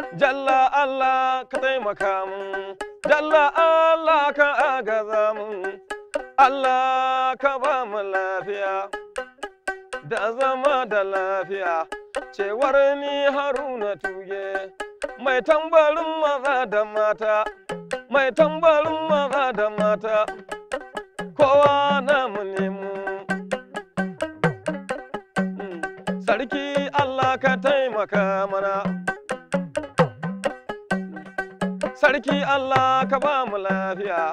jalla Allah ka taimaka mun jalla Allah ka agaza mun Allah ka ba mu lafiya da zama da lafiya cewar ni haruna tuge mai tambarin maza da mata mai tambarin maza da mata kowa namu ne mu Mm, sarki Allah ka taimaka mana sarki Allah ka ba mu lafiya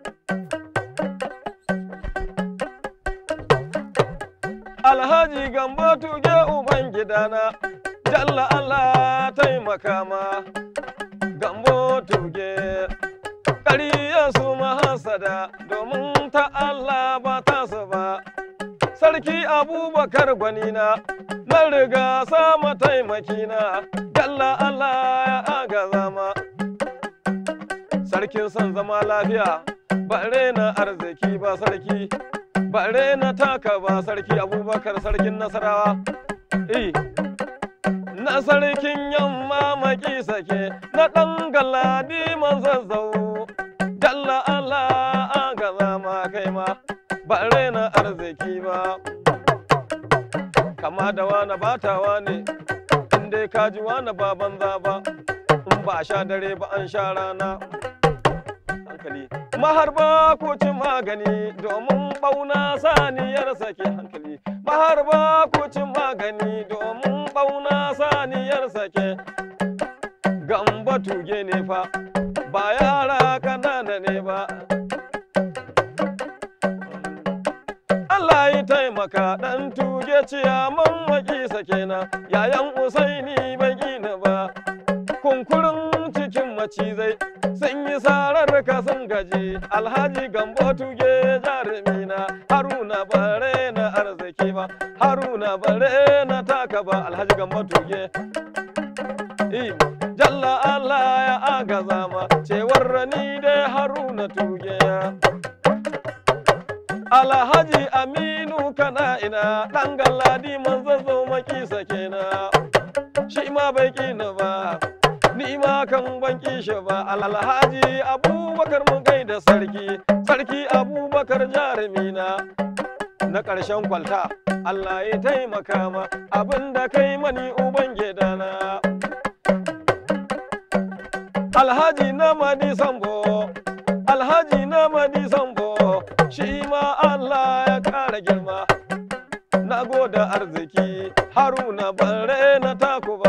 Alhaji Gambo tuge uban gidana, Jalla Allah taimaka ma. Gambo tuge, ƙariya su mahasada domin ta Allah ba ta su ba. Sarki Abubakar gwanina, na riga sama taimakina, Jalla Allah ya agaza ma. Sarkin son zama lafiya, bare na arziki ba sarki. bare na taka ba sarki abubakar sarkin nasarawa eh na sarkin yamma maki sake na ɗan galadi man zazzau dalla Allah an gaza ma kai ma bare na arziki ba kama da wani batawa ne in dai kaji wani ba banza ba in ba a sha dare ba an sha rana hankali maharba ko cin magani domin bauna saniyar sake hankali maharba ko cin magani domin bauna saniyar sake gamba tuge ne fa ba yara kanana ne ba Allah ya taimaka dan tuge ciyaman maki sake na yayan usaini bai gina ba kunkurin cikin macizai sun yi sarar ka sun gaji alhaji gambo tuge jarumina haruna bare na arziki ba haruna bare na taka ba alhaji gambo tuge Im, jalla allah ya agaza ma cewar ni dai haruna tuge alhaji aminu kana ina ɗan galladi man zazzo maki sake na shi ma bai kina ba ni ma kan ban shi ba alhaji abubakar mun kai da sarki sarki abubakar jarumina na ƙarshen kwalta Allah ya taimaka ma abin da kai mani uban gidana alhaji na madi sambo alhaji na madi sambo shi ma Allah ya ƙara girma na goda arziki haruna bare na taku ba